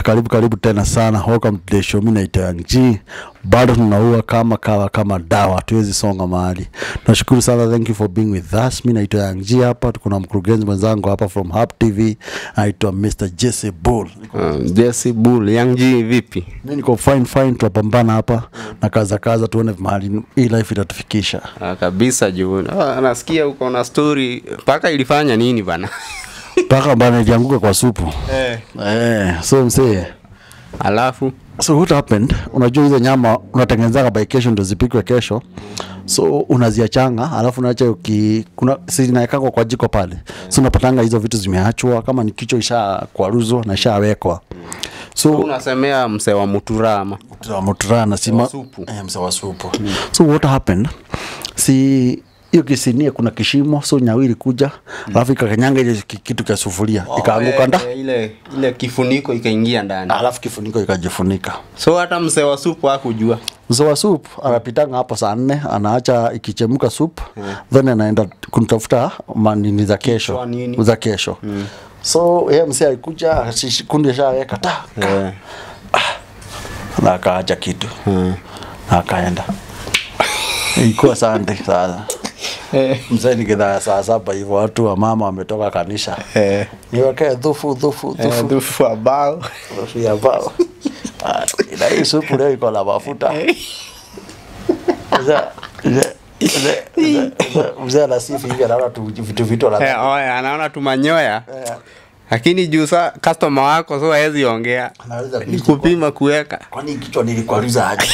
karibu karibu tena sana. Welcome to the show. Mimi naitwa Yang G. Bado tunaua kama kawa kama dawa, hatuwezi songa mahali. Nashukuru sana, thank you for being with us. Mimi naitwa Yang G hapa, tuko na mkurugenzi mwenzangu hapa from Hub TV, anaitwa Mr. Jesse Bull. Uh, Jesse Bull, Young G vipi? Mimi niko fine fine, tunapambana hapa na kaza kaza, tuone mahali hii life itatufikisha. Ah, kabisa juu. Ah, nasikia uko na story mpaka ilifanya nini bana? Mpaka bana ilianguka kwa supu. Eh. Eh, so msee Alafu so what happened unajua hizo nyama unatengenezaga by kesho ndio zipikwe kesho so unaziachanga alafu unaacha uki kuna zinaekangwa kwa jiko pale so unapatanga hizo vitu zimeachwa kama ni kichwa isha kwaruzwa na ishawekwa so unasemea mse wa Muturama. muturana sima wa supu. eh, mse wa supu so what happened si hiyo kisinia kuna kishimo so nyawili kuja alafu ikakanyanga ile ki- kitu cha sufuria ikaanguka nda Eh, ile ile kifuniko ikaingia ndani. alafu kifuniko ikajifunika So hata mse wa supu hakujua. mzee wa sup anapitanga hapo saa nne anaacha ikichemka sup then anaenda kunitafuta manini za kesho Kichwa nini? za kesho so ye msee alikuja shish- kundi ashaweka ta Eh. na akaacha kitu na akaenda ilikuwa sande sasa Eh. mzee nikidhaa saa saba hivyo watu wa mama wametoka kanisha Eh. niwekee dhufu dhufu Eh, dhufu Dufu ambao. dhufu ya bao Ah, na hii supu leo iko na mafuta Mzee- mzee- mzee- mzee- mzee- mzee anasifu hivi anaona tu vitu vitu ana- Eh, oya, anaona tumanyoya. Eh, Lakini juu sa customer wako so hawezi ongea. anaweza Ni kuishi kupima kuweka. kwa- kwani kichwa nilikwaruza aje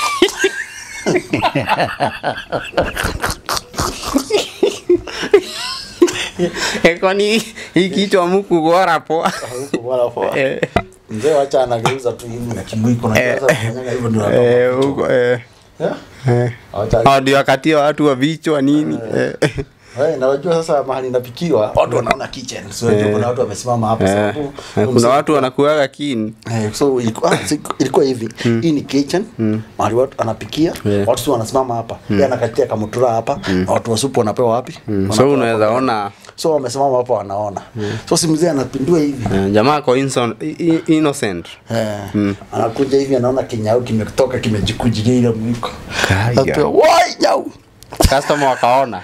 Eh, kwani hii kichwa muku gora poa. Huku wala poa. Eh. mzee wacha anageuza tu hivi na kimwiko na Eh. sasa kufanyaga hivyo ndio anatoka Eh, kichwa. huko eh. Eh? Eh. Wacha- Hao ndio wakatia watu wa vichwa nini eh. Eh, na unajua sasa mahali inapikiwa watu wanaona kitchen so unajua kuna watu wamesimama hapo Eh. sababu Eh, kuna watu wanakuaga kini Eh, so ilikuwa, ah, si- ilikuwa hivi hii ni kitchen mahali watu anapikia Yeah. watu tu wanasimama hapa yeye anakatia kamutura hapa na watu wa supu wanapewa wapi so Wanapewa unaweza hapo. ona so wamesimama hapo wanaona so si mzee anapindua hivi eh, jamaa ko inson- i- i- innocent Eh, anakuja hivi anaona kinyau kimetoka kimejikujilia ile mwiko Kaya. Anapewa, wai nyau customer wakaona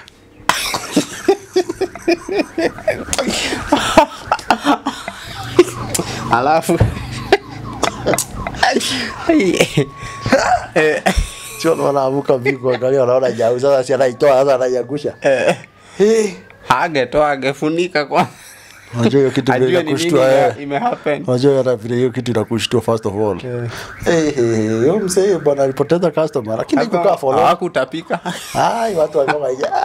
alafu Eh, sio wanaamuka vigo angalia wanaona nyau sasa si anaitoa sasa anaiangusha eh, Eh, agetoa agefunika kwa unajua hiyo kitu vile ajue ni nini inakushtua ime- eh imehappen unajua hata vile hiyo kitu inakushtua first of all eh eh huyo mzee bwana alipoteza customer lakini kukaa for long hawakutapika ai watu walikuwa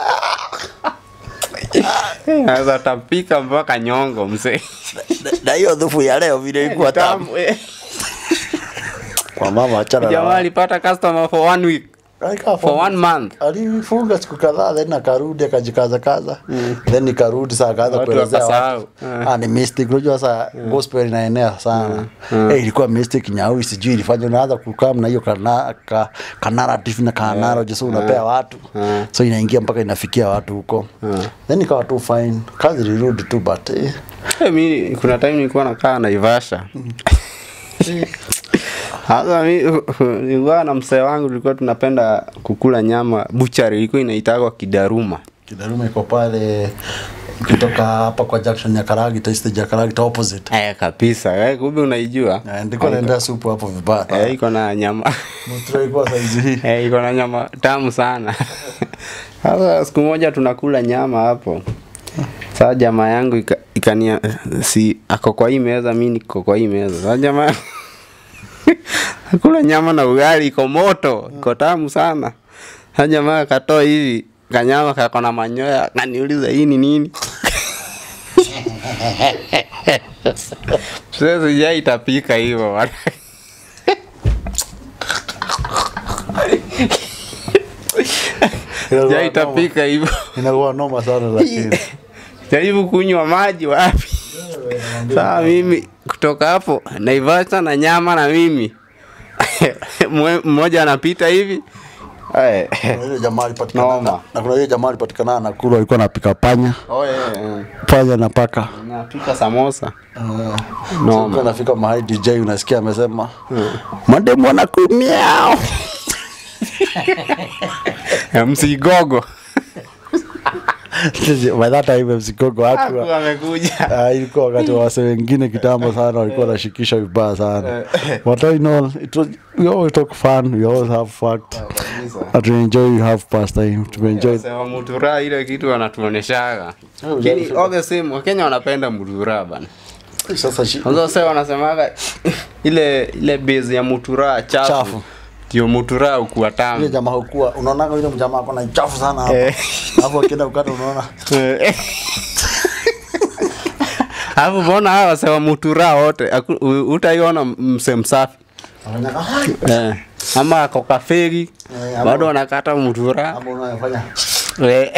naweza tapika mpaka nyongo mzee na hiyo dhufu ya leo vile ilikuwa tamu Tamu, eh. kwa mama achana jamaa na alipata customer for one week Alikaa for one month alifunga siku kadhaa then akarudi akajikaza kaza then nikarudi saa akaanza Watu kuelezea wakasahau. watu ah ni mystic unajua sasa gospel inaenea sana eh ilikuwa mystic nyau sijui ilifanya unaanza kukaa na hiyo kana ka, ka narrative na ka analogy so unapea watu so inaingia mpaka inafikia watu huko then ikawa tu fine kazi ilirudi tu but eh, Eh, mi kuna time nilikuwa nakaa Naivasha. Sasa mi nilikuwa na mzee wangu tulikuwa tunapenda kukula nyama buchari ilikuwa inaitagwa Kidaruma. kidarume iko pale kutoka hapa kwa junction ya Karagi ta stage ya Karagi ta opposite Eh, kabisa. Eh, kumbe unaijua? Eh, ndiko naendea supu hapo vibaya Eh, iko na nyama. Mutro ilikuwa saizi hii Eh, iko na nyama tamu sana. Sasa siku moja tunakula nyama hapo. Sasa jamaa yangu ika- ikania si ako kwa hii meza, mimi niko kwa hii meza. Sasa jamaa akula nyama na ugali iko moto, iko tamu sana. Sasa jamaa akatoa hivi kanyama kako na manyoya, kaniuliza hii ni nini? Sasa sijai itapika hivyo bwana. Sijai itapika hivyo. inakuwa noma sana lakini jaribu kunywa maji wapi saa mimi kutoka hapo naivasha na nyama na mimi Mwe- mmoja anapita hivi Eh, Kuna ile jamaa alipatikana Noma. na, na kuna ile jamaa alipatikana na kula alikuwa anapika panya oh, yeah, yeah. panya na paka napika samosa no. so, nafika mahali DJ unasikia amesema mademu wanakumiao msigogo by that time msikogo hakuwa amekuja Ah, ilikuwa wakati wa wase wengine kitambo sana walikuwa wanashikisha vibaya sana but all in all it was, we always talk fun we always have fun and we enjoy we have pastime tumeenjoy sema mutura ile kitu wanatuoneshaga lakini all the same wakenya wanapenda mutura bana sasa shi- Kwanza sasa wanasemaga ile ile base ya mutura chafu Chafu. ndio mutura ukuwa yule tamu jamaa hukuwa unaonaga yule jamaa akona chafu sana hapo Eh. hapo akienda ukata unaona alafu mbona hawa wasewa mutura wote haku- u- utaiona mse msafi anafanya "Hai." eh. ama ako kafegi Eh, ama- bado wanakata mutura hapo unafanya Eh.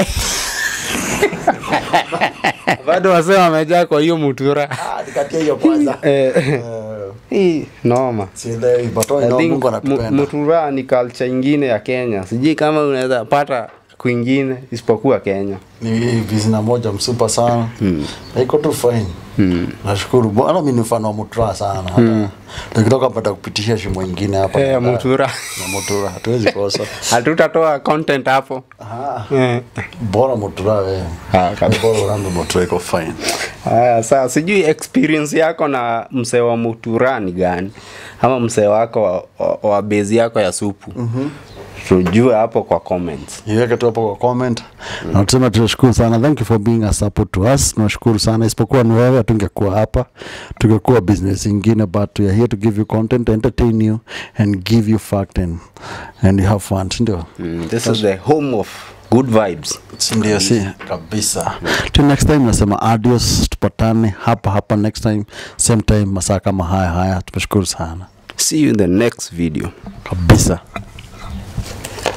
bado wasee wamejaa kwa hiyo mutura ah nikatia hiyo kwanza Eh, Eh, hii noma sielewi but all in I all think Mungu mu- anatupenda mutura ni culture ingine ya kenya sijui kama unaweza pata kwingine isipokuwa kenya ni bizina moja msupa sana iko tu fine nashukuru bwana mi ni mfano wa mutura sana hata tukitoka pata kupitisha shimo ingine hapa Eh, mutura na mutura hatuwezi kosa hatutatoa content hapo Aha, Eh. bora mutura we Ah, kabisa. bora urambe mutura iko fine haya saa sijui experience yako na msee wa mutura ni gani ama msee wako wa, wa, wa bezi yako ya supu mm-hmm. tujue hapo kwa comments iweke tu hapo kwa comment na tusema tunashukuru sana thank you for being a support to us tunashukuru sana isipokuwa ni wewe tungekuwa hapa tungekuwa business ingine but we are here to give you content entertain you and give you fact and, and you have fun sindio mm, this is the home of good vibes sindio si kabisa till next time nasema adios tupatane hapa hapa next time same time masaa kama haya haya tumeshukuru sana see you in the next video kabisa